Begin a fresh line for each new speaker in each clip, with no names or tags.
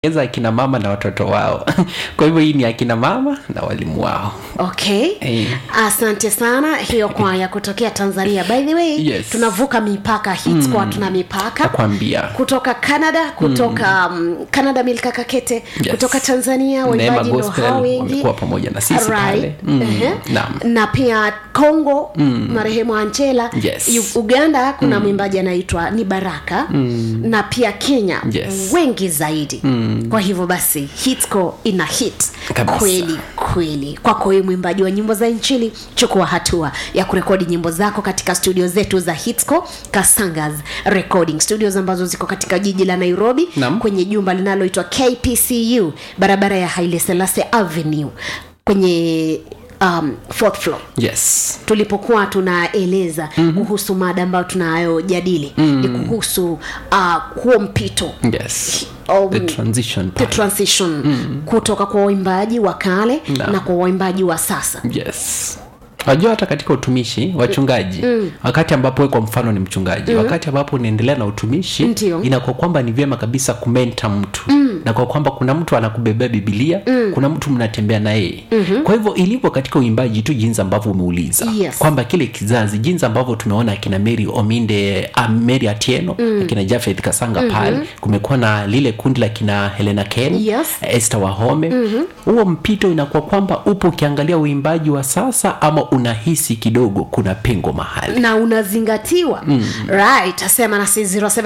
eza akina mama na watoto wao kwa hivyo hii ni akina mama na walimu wao
okay
Eh.
asante sana hiyo kwaya kutokea tanzania by the way
Yes.
tunavuka mipaka hits kwa tuna mipaka
nakwambia
kutoka canada kutoka mm. canada milka kakete
Yes.
kutoka tanzania
Neema
waimbaji ndo
Gospel
hao wengi
wamekuwa pamoja na sisi pale. Mm,
Ehe.
naam.
na pia congo marehemu anchela
Yes.
U- uganda kuna mwimbaji anaitwa ni baraka na pia kenya
Yes.
wengi zaidi kwa hivyo basi hitco ina hit
Kabisa.
kweli kweli kwako wewe mwimbaji wa nyimbo za nchini chukua hatua ya kurekodi nyimbo zako katika studio zetu za hitco kasangas recording studios ambazo ziko katika jiji la nairobi
Naam.
kwenye jumba linaloitwa kpcu barabara ya haile selase avenue kwenye um, fourth floor
yes
tulipokuwa tunaeleza mm-hmm. kuhusu mada ambayo tunayojadili mm. ni kuhusu uh, huo mpito
yes
Um,
the transition
the
part.
transition mm. kutoka kwa waimbaji wa kale
Na.
na kwa waimbaji wa sasa
yes wajua hata katika utumishi wachungaji mm. wakati ambapo we kwa mfano ni mchungaji mm. wakati ambapo unaendelea na utumishi
Ndio.
inakuwa kwamba ni vyema kabisa kumenta mtu mm. na kwa kwamba kuna mtu anakubebea bibilia mm. kuna mtu mnatembea na yeye mm-hmm. kwa hivyo ilivyo katika uimbaji tu jinsi ambavyo umeuliza
Yes.
kwamba kile kizazi jinsi ambavyo tumeona akina mary ominde uh, mary atieno mm. akina jafeth kasanga mm-hmm. pale kumekuwa na lile kundi la kina helena ken
Yes.
este wahome huo mm-hmm. mpito inakuwa kwamba upo ukiangalia uimbaji wa sasa ama unahisi kidogo kuna pengo mahali
na unazingatiwa mm. right asema nasi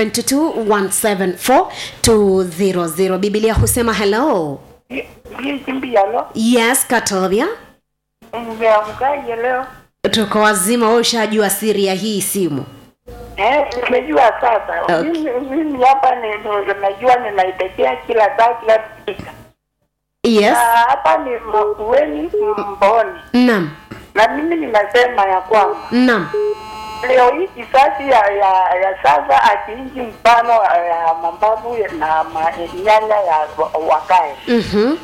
0722174200 bibilia husema hello
Kimbialo,
yes katovia
mmeamkaje leo?
tuko wazima we ushajua siri ya hii simu
Eh, nimejua sasa.
Okay.
Mimi mimi hapa ni ni- najua ninaitekea kila saa kila dakika.
yes
Na hapa ni Makueni Mboni.
nam
Na mimi ninasema ya kwamba
nam
leo hii kisasi ya, ya, ya sasa akiinji mfano ya mambabu na ma, nyanya ya wa- wakae
mm-hmm.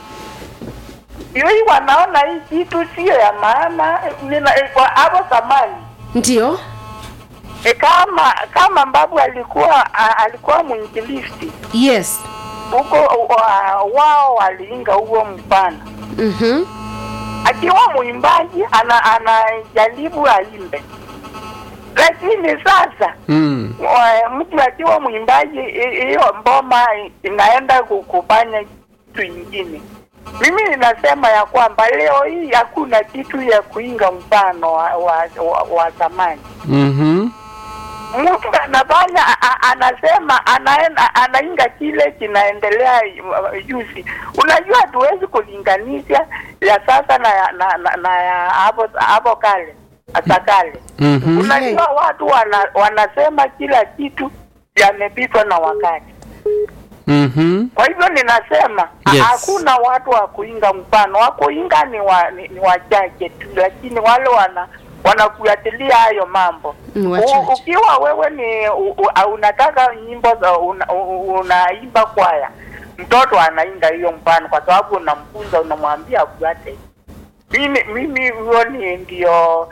hii wanaona hii kitu sio ya maana nina- kwa hapo zamani
ndio
E, kama kama mbabu alikuwa a, alikuwa mwinjilisti
yes
huko wa, wao waliinga huo mfano
mm-hmm.
akiwa mwimbaji ana anajaribu aimbe lakini sasa
mm.
wa- mtu akiwa mwimbaji hi- hiyo mboma inaenda ku- kufanya kitu ingine mimi ninasema ya kwamba leo hii hakuna kitu ya kuinga mfano wa, wa, wa, wa zamani
mm-hmm.
mtu anafanya a- a- anasema anaenda anainga kile kinaendelea uh, juzi unajua hatuwezi kulinganisha ya sasa na ya na, na, na ya hapo hapo kale hata kale
mm-hmm.
unajua watu wana, wanasema kila kitu yamepitwa na wakati
mm-hmm.
kwa hivyo ninasema ha-
Yes.
hakuna watu wa kuinga mfano wa kuinga ni, wa, ni, ni wachache tu lakini wale wana wanafuatilia hayo mambo
Ni
U,
wachache.
ukiwa wewe ni u, u, unataka nyimbo za una, u- unaimba kwaya mtoto anainga hiyo mfano kwa sababu unamfunza unamwambia afuate mimi mimi huo ni ndio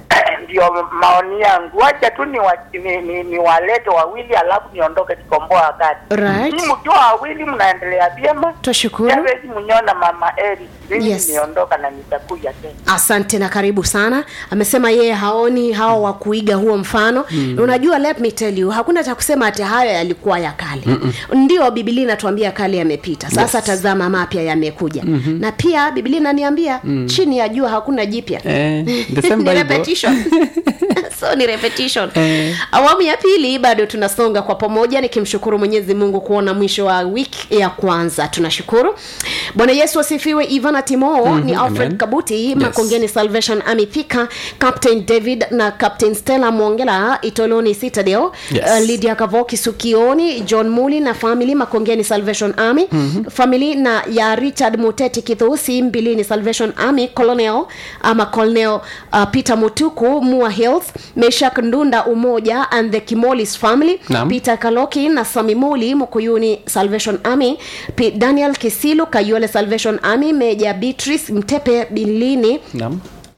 ndio maoni yangu wacha tu ni, wa, ni, ni, ni walete wawili alafu niondoke kikomboa wakati
right
Nyinyi mkiwa wawili mnaendelea vyema
twashukuru
Javeti mnyona mama Eri mimi
Yes.
niondoka na nitakuja tena
asante na karibu sana amesema yeye haoni hao wa kuiga huo mfano mm. unajua let me tell you hakuna cha kusema ati hayo yalikuwa ya kale Mm-mm. ndio bibilia inatuambia kale yamepita sasa
Yes.
tazama mapya yamekuja mm-hmm. na pia bibilia inaniambia mm. chini ya jua hakuna jipya
eh, the same
ni
Bible.
repetition so ni repetition
Eh.
awamu ya pili bado tunasonga kwa pamoja nikimshukuru mwenyezi mungu kuona mwisho wa wiki ya kwanza tunashukuru bwana yesu asifiwe ivana timo mm-hmm, ni alfred
amen.
kabuti
Yes.
makongeni salvation army thika captain david na captain stella mwongela itoloni citadel
Yes.
uh, lydia kavoki sukioni john muli na family makongeni salvation army mm-hmm. family na ya richard muteti kithusi mbilini salvation army colonel ama colonel uh, peter mutuku mua health meshak ndunda umoja and the kimolis family
Naam.
peter kaloki na samimuli mukuyuni salvation army P- daniel kisilu kayole salvation army meja beatrice mtepe bilini
Naam.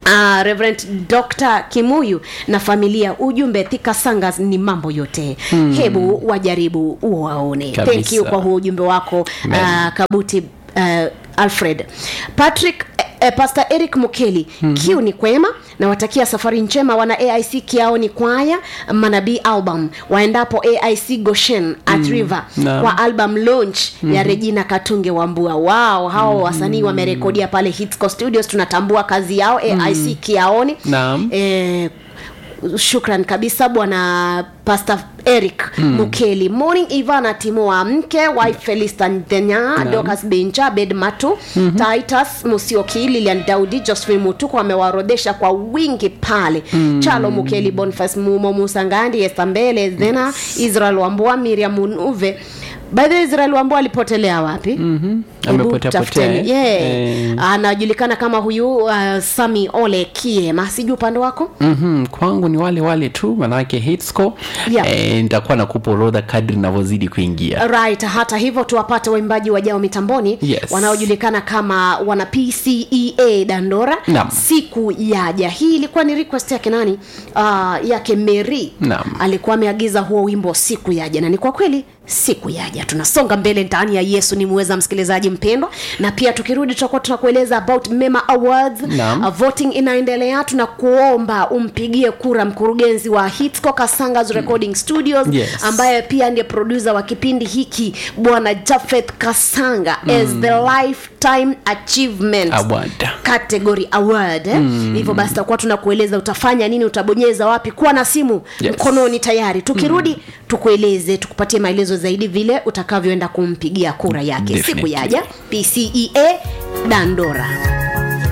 Uh, Reverend Dr. Kimuyu na familia ujumbe Thika Sangas ni mambo yote hmm. hebu wajaribu waone
Kabisa.
thank you kwa huo ujumbe wako uh, Kabuti uh, Alfred Patrick eh, Pastor Eric Mukeli mm-hmm. kiu ni kwema nawatakia safari njema wana aic kiaoni kwaya manabii album waendapo aic goshen at river
Naam.
kwa album launch mm-hmm. ya regina katunge wambua wao hao mm-hmm. wasanii wamerekodia pale hitsco studios tunatambua kazi yao aic kiaoni
Naam.
eh, shukran kabisa bwana pastor eric mm. mukeli morning ivana timo wa mke wife felista ndenya dokas benja bed matu mm-hmm. titus musioki lilian daudi josephine mutuko wamewaorodesha kwa wingi pale mm. chalo mukeli boniface mumo musangandi estambele zena yes. israel wambua miriam munuve by the way, israel wambua alipotelea wapi mm-hmm.
Amepotea potea, eh?
yeah.
Eh.
anajulikana kama huyu uh, sami ole kiema sijui upande wako
mm-hmm. kwangu ni wale wale tu manake hitsco
Yeah.
eh, nitakuwa nakupa orodha kadri navyozidi kuingia
right hata hivyo tuwapate waimbaji wajao mitamboni
Yes.
wanaojulikana kama wana pcea dandora
Naam.
siku yaja hii ilikuwa ni request yake nani uh, yake mary
Naam.
alikuwa ameagiza huo wimbo siku yaja na ni kwa kweli siku yaja tunasonga mbele ndani ya yesu ni muweza msikilizaji mpendwa na pia tukirudi tutakuwa tunakueleza about mema awards
Naam.
uh, voting inaendelea tunakuomba umpigie kura mkurugenzi wa hitsco kasangas recording studios
Yes.
ambaye pia ndiye produsa wa kipindi hiki bwana jafeth kasanga mm. as the lifetime achievement
Award.
category award eh? hivyo basi takuwa tunakueleza utafanya nini utabonyeza wapi kuwa na simu
Yes.
mkononi tayari tukirudi mm. tukueleze tukupatie maelezo zaidi vile utakavyoenda kumpigia kura yake siku
Definitely.
yaja pcea dandora